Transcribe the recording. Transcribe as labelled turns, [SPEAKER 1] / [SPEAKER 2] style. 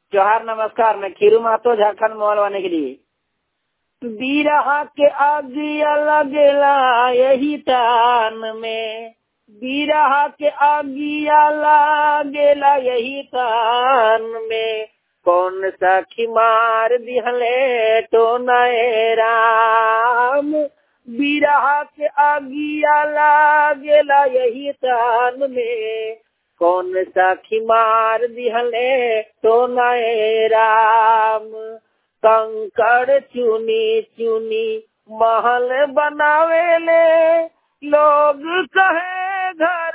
[SPEAKER 1] जोहार नमस्कार मैं खीरू महतो झारखंड मोहलवाने के लिए बीरहा के आगिया लगेला यही तान में बीरहा के आगिया लागेला यही तान में कौन सा खिमार दिहले तो नए राम बीरहा के आगिया लागेला यही तान में कौन सा खिमार दिहले तो नए राम कंकड़ चुनी चुनी महल बनावेले लोग कहे घर